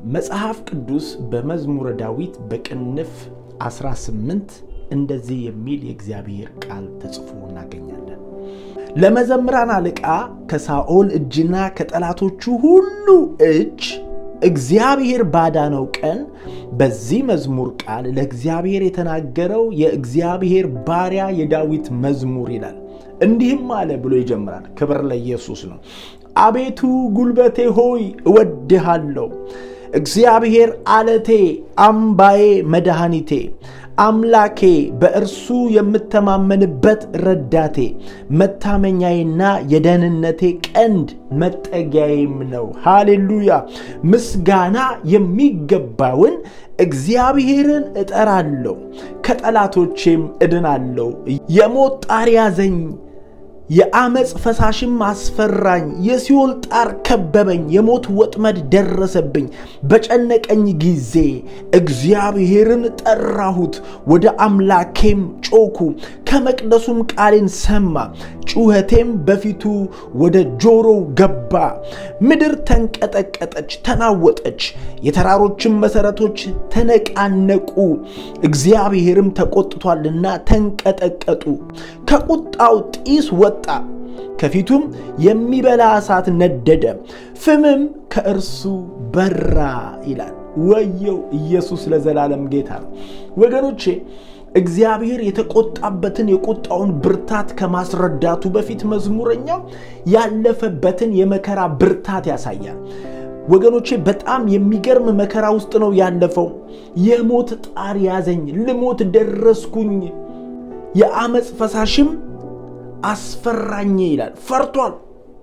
መጽሐፍ ቅዱስ በመዝሙረ ዳዊት በቅንፍ 18 እንደዚህ የሚል የእግዚአብሔር ቃል ተጽፎ እናገኛለን። ለመዘምራን አለቃ ከሳኦል እጅና ከጠላቶቹ ሁሉ እጅ እግዚአብሔር ባዳነው ቀን በዚህ መዝሙር ቃል ለእግዚአብሔር የተናገረው የእግዚአብሔር ባሪያ የዳዊት መዝሙር ይላል። እንዲህም አለ ብሎ ይጀምራል። ክብር ለኢየሱስ ነው። አቤቱ ጉልበቴ ሆይ እወድሃለሁ። እግዚአብሔር አለቴ፣ አምባዬ፣ መድኃኒቴ፣ አምላኬ፣ በእርሱ የምተማመንበት ረዳቴ፣ መታመኛዬና የደህንነቴ ቀንድ መጠጊያዬም ነው። ሃሌሉያ! ምስጋና የሚገባውን እግዚአብሔርን እጠራለሁ፣ ከጠላቶቼም እድናለሁ። የሞት ጣር ያዘኝ የአመፅ ፈሳሽም አስፈራኝ። የሲኦል ጣር ከበበኝ፣ የሞት ወጥመድ ደረሰብኝ። በጨነቀኝ ጊዜ እግዚአብሔርን ጠራሁት፣ ወደ አምላኬም ጮኩ። ከመቅደሱም ቃሌን ሰማ፣ ጩኸቴም በፊቱ ወደ ጆሮው ገባ። ምድር ተንቀጠቀጠች፣ ተናወጠች፣ የተራሮችም መሠረቶች ተነቃነቁ። እግዚአብሔርም ተቆጥቷልና ተንቀጠቀጡ። ከቁጣው ጢስ ወጣ፣ ከፊቱም የሚበላ እሳት ነደደ፣ ፍምም ከእርሱ በራ ይላል። ወየው! ኢየሱስ ለዘላለም ጌታ ነው። ወገኖቼ እግዚአብሔር የተቆጣበትን የቁጣውን ብርታት ከማስረዳቱ በፊት መዝሙረኛው ያለፈበትን የመከራ ብርታት ያሳያል። ወገኖቼ በጣም የሚገርም መከራ ውስጥ ነው ያለፈው። የሞት ጣር ያዘኝ፣ ልሞት ደረስኩኝ፣ የአመፅ ፈሳሽም አስፈራኝ ይላል። ፈርቷል።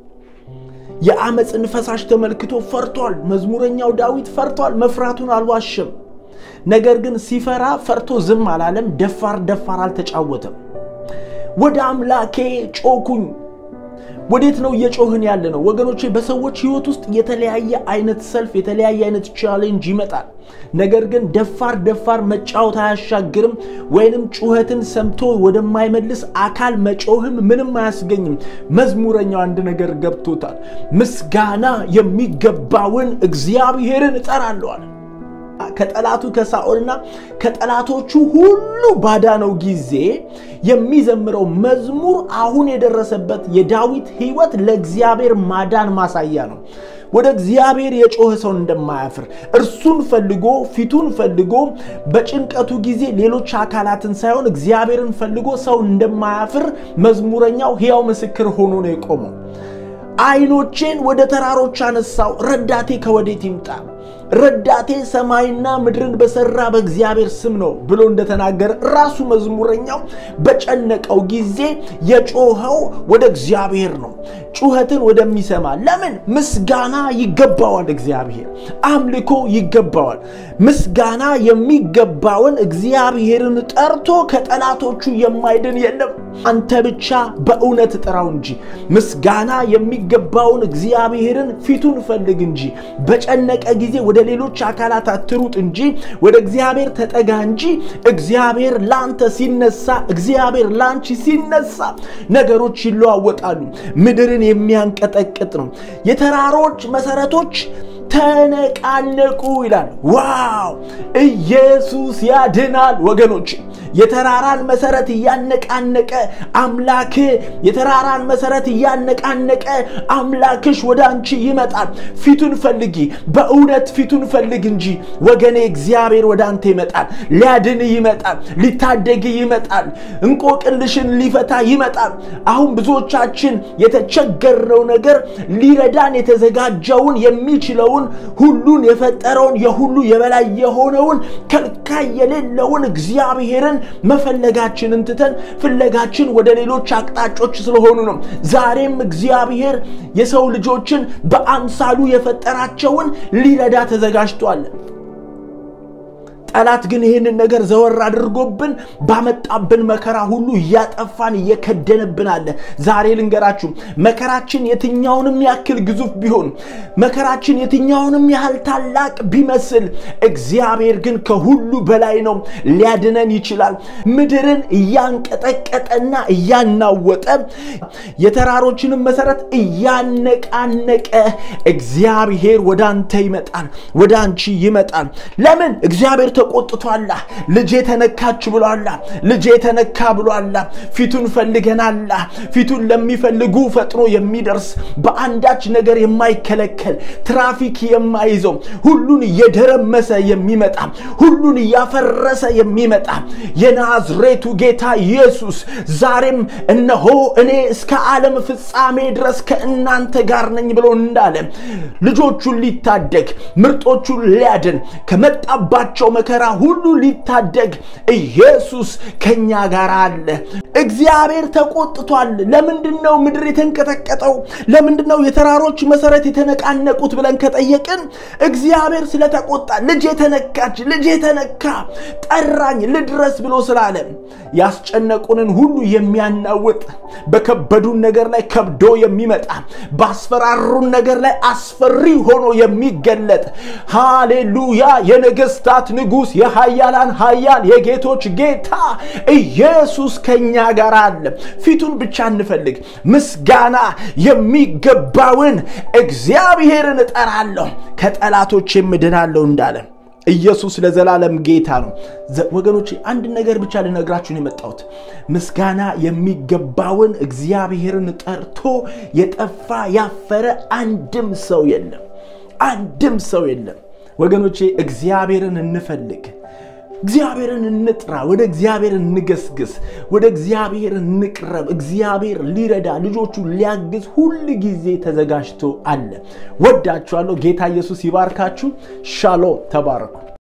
የአመፅን ፈሳሽ ተመልክቶ ፈርቷል። መዝሙረኛው ዳዊት ፈርቷል። መፍራቱን አልዋሸም። ነገር ግን ሲፈራ ፈርቶ ዝም አላለም። ደፋር ደፋር አልተጫወተም። ወደ አምላኬ ጮኩኝ። ወዴት ነው እየጮህን ያለ ነው ወገኖቼ? በሰዎች ህይወት ውስጥ የተለያየ አይነት ሰልፍ፣ የተለያየ አይነት ቻሌንጅ ይመጣል። ነገር ግን ደፋር ደፋር መጫወት አያሻግርም፣ ወይንም ጩኸትን ሰምቶ ወደማይመልስ አካል መጮህም ምንም አያስገኝም። መዝሙረኛው አንድ ነገር ገብቶታል። ምስጋና የሚገባውን እግዚአብሔርን እጠራለዋል። ከጠላቱ ከሳኦልና ከጠላቶቹ ሁሉ ባዳነው ጊዜ የሚዘምረው መዝሙር አሁን የደረሰበት የዳዊት ህይወት ለእግዚአብሔር ማዳን ማሳያ ነው። ወደ እግዚአብሔር የጮኸ ሰው እንደማያፍር እርሱን ፈልጎ ፊቱን ፈልጎ በጭንቀቱ ጊዜ ሌሎች አካላትን ሳይሆን እግዚአብሔርን ፈልጎ ሰው እንደማያፍር መዝሙረኛው ሕያው ምስክር ሆኖ ነው የቆመው። አይኖቼን ወደ ተራሮች አነሳው፣ ረዳቴ ከወዴት ይምጣ? ረዳቴ ሰማይና ምድርን በሰራ በእግዚአብሔር ስም ነው ብሎ እንደተናገረ ራሱ መዝሙረኛው በጨነቀው ጊዜ የጮኸው ወደ እግዚአብሔር ነው፣ ጩኸትን ወደሚሰማ። ለምን? ምስጋና ይገባዋል። እግዚአብሔር አምልኮ ይገባዋል። ምስጋና የሚገባውን እግዚአብሔርን ጠርቶ ከጠላቶቹ የማይድን የለም። አንተ ብቻ በእውነት ጥራው እንጂ ምስጋና የሚገባውን እግዚአብሔርን ፊቱን ፈልግ እንጂ በጨነቀ ጊዜ ወደ ሌሎች አካላት አትሩጥ እንጂ ወደ እግዚአብሔር ተጠጋ እንጂ። እግዚአብሔር ላንተ ሲነሳ፣ እግዚአብሔር ላንቺ ሲነሳ ነገሮች ይለዋወጣሉ። ምድርን የሚያንቀጠቅጥ ነው። የተራሮች መሰረቶች ተነቃነቁ ይላል። ዋው! ኢየሱስ ያድናል ወገኖች። የተራራን መሰረት እያነቃነቀ አምላክ የተራራን መሰረት እያነቃነቀ አምላክሽ ወደ አንቺ ይመጣል። ፊቱን ፈልጊ፣ በእውነት ፊቱን ፈልግ እንጂ ወገኔ። እግዚአብሔር ወደ አንተ ይመጣል፣ ሊያድን ይመጣል፣ ሊታደግ ይመጣል፣ እንቆቅልሽን ሊፈታ ይመጣል። አሁን ብዙዎቻችን የተቸገርነው ነገር ሊረዳን የተዘጋጀውን የሚችለውን ሁሉን የፈጠረውን የሁሉ የበላይ የሆነውን ከልካይ የሌለውን እግዚአብሔርን መፈለጋችንን ትተን ፍለጋችን ወደ ሌሎች አቅጣጮች ስለሆኑ ነው። ዛሬም እግዚአብሔር የሰው ልጆችን በአምሳሉ የፈጠራቸውን ሊረዳ ተዘጋጅቷል። ጠላት ግን ይህንን ነገር ዘወር አድርጎብን ባመጣብን መከራ ሁሉ እያጠፋን እየከደንብን አለ። ዛሬ ልንገራችሁ፣ መከራችን የትኛውንም ያክል ግዙፍ ቢሆን፣ መከራችን የትኛውንም ያህል ታላቅ ቢመስል፣ እግዚአብሔር ግን ከሁሉ በላይ ነው፣ ሊያድነን ይችላል። ምድርን እያንቀጠቀጠና እያናወጠ የተራሮችንም መሰረት እያነቃነቀ እግዚአብሔር ወደ አንተ ይመጣል፣ ወደ አንቺ ይመጣል። ለምን? እግዚአብሔር ተቆጥቷላ። ልጄ ተነካች ብሏላ። ልጄ ተነካ ብሏላ። ፊቱን ፈልገናላ። ፊቱን ለሚፈልጉ ፈጥኖ የሚደርስ በአንዳች ነገር የማይከለከል ትራፊክ የማይዘው ሁሉን እየደረመሰ የሚመጣ ሁሉን እያፈረሰ የሚመጣ የናዝሬቱ ጌታ ኢየሱስ ዛሬም እነሆ እኔ እስከ ዓለም ፍጻሜ ድረስ ከእናንተ ጋር ነኝ ብሎ እንዳለ ልጆቹን ሊታደግ ምርጦቹን ሊያድን ከመጣባቸው መከራ ሁሉ ሊታደግ ኢየሱስ ከኛ ጋር አለ። እግዚአብሔር ተቆጥቷል። ለምንድን ነው ምድር የተንቀጠቀጠው? ለምንድን ነው የተራሮች መሰረት የተነቃነቁት ብለን ከጠየቅን እግዚአብሔር ስለተቆጣ ልጄ ተነካች፣ ልጄ ተነካ፣ ጠራኝ ልድረስ ብሎ ስላለ ያስጨነቁንን ሁሉ የሚያናውጥ በከበዱን ነገር ላይ ከብዶ የሚመጣ ባስፈራሩን ነገር ላይ አስፈሪ ሆኖ የሚገለጥ ሃሌሉያ የነገስታት ንጉሥ የሃያላን ሃያል የጌቶች ጌታ ኢየሱስ ከኛ ጋር አለ። ፊቱን ብቻ እንፈልግ። ምስጋና የሚገባውን እግዚአብሔርን እጠራለሁ ከጠላቶች የምድናለሁ እንዳለ ኢየሱስ ለዘላለም ጌታ ነው። ወገኖች አንድ ነገር ብቻ ልነግራችሁን የመጣሁት ምስጋና የሚገባውን እግዚአብሔርን ጠርቶ የጠፋ ያፈረ አንድም ሰው የለም። አንድም ሰው የለም። ወገኖቼ እግዚአብሔርን እንፈልግ። እግዚአብሔርን እንጥራ። ወደ እግዚአብሔር እንገስግስ። ወደ እግዚአብሔር እንቅረብ። እግዚአብሔር ሊረዳ ልጆቹ ሊያግዝ ሁል ጊዜ ተዘጋጅቶ አለ። ወዳችኋለሁ። ጌታ ኢየሱስ ይባርካችሁ። ሻሎም። ተባረኩ።